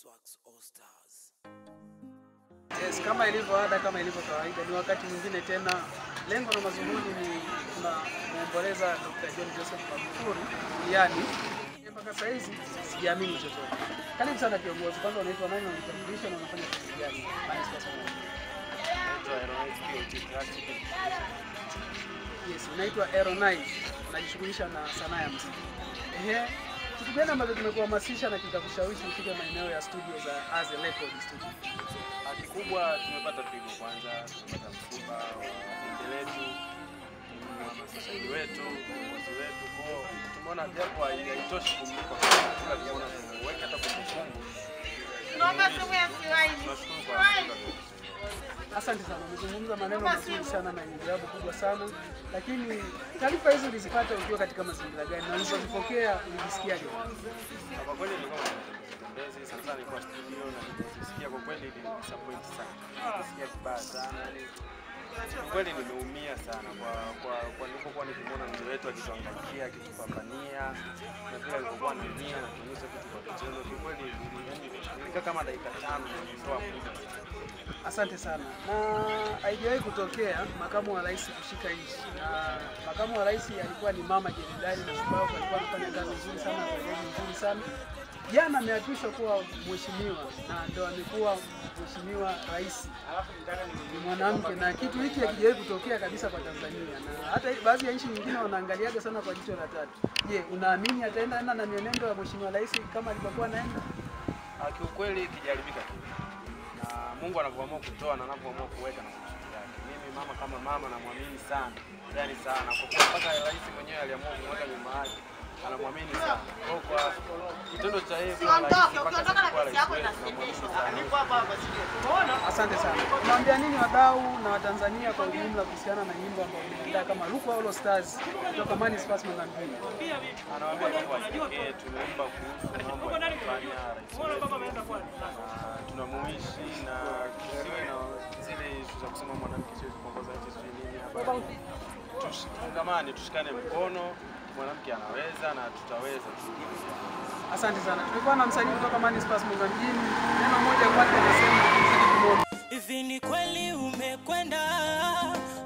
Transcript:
Swags All Stars. Yes, kama ilivyo ada, kama ilivyo kawaida, ni wakati mwingine tena. Lengo na mazungumzo ni tunamwomboleza Dr. John Joseph Magufuli duniani. Mpaka saa hizi sijaamini chochote. Karibu sana kiongozi, kwanza unaitwa nani na unatambulisha na unafanya kazi gani? Maana sasa Yes, unaitwa Aero9, unajishughulisha na sanaa ya muziki. Ehe, kitu gani ambacho kimekuhamasisha na kikakushawishi ufike maeneo ya studio za Aze Record Studio? Kikubwa tumepata pigo kwanza, tumepata msiba wa wapinde wetu, mhamasishaji wetu, viongozi wetu, kwao tumeona japo haitoshi kumlipa ila tumeona tuweke hata kumbukumbu. Naomba sumu ya siwaini. Tunashukuru kwa msiba. Asante sana, umezungumza maneno mazuri sana na yenye jawabu kubwa sana, lakini taarifa hizo ulizipata ukiwa katika mazingira gani na ulipozipokea ulijisikiaje? Na Kwa kweli nilikuwa mtembezi sana sana, nilikuwa studio na nilisikia kwa kweli ni disappoint sana, nilisikia vibaya sana yani kwa kweli nimeumia sana kwa kwa kwa nilipokuwa nikimwona mzee wetu akituangaikia akitupambania na pia alipokuwa anaumia na kuonyesha vitu kwa vitendo. Kwa kweli nilikaa kama dakika tano nilitoa muda Asante sana. Na haijawahi kutokea makamu wa rais kushika nchi, na makamu wa rais alikuwa ni mama jenerali na shupavu, alikuwa anafanya kazi nzuri sana, kazi nzuri sana. Jana ameapishwa kuwa mheshimiwa na ndo amekuwa mheshimiwa rais ni mwanamke, na kitu hiki hakijawahi kutokea kabisa kwa Tanzania, na hata baadhi ya nchi nyingine wanaangaliaga sana kwa jicho la tatu. Je, unaamini ataenda enda na mienendo ya mheshimiwa rais kama alivyokuwa anaenda? Ah, kiukweli kijaribika tu, na Mungu anavyoamua kutoa na anavyoamua kuweka na kusudi yake. Mimi mama kama mama namwamini sana, yani sana, kwa kuwa mpaka rais mwenyewe aliamua kumweka nyuma yake, anamwamini sana. Kwa hiyo kwa kitendo cha yeye kuwa rais Siondoke, mpaka ukiondoka na kuwa pesa rais yako wetu, inasimamishwa. namwamini sana. Asante sana. Unaambia nini wadau na Watanzania kwa ujumla kuhusiana na nyimbo ambayo umeandaa kama Rukwa All Stars kutoka Manispaa Mozambique? Anawaambia kwamba wajitokee, tumeomba kuhusu mambo yanayofanya rais wetu na tunamuishi na tusiwe na zile ishu za kusema mwanamke siwezi kuongoza nchi sijui nini. Hapana. Tufungamane, tushikane mkono, mwanamke anaweza na tutaweza tu. Asante sana. Tulikuwa na msanii kutoka Manispaa Mozambique. Neno moja kwake anasema mzidi kumwona. Hivi ni kweli umekwenda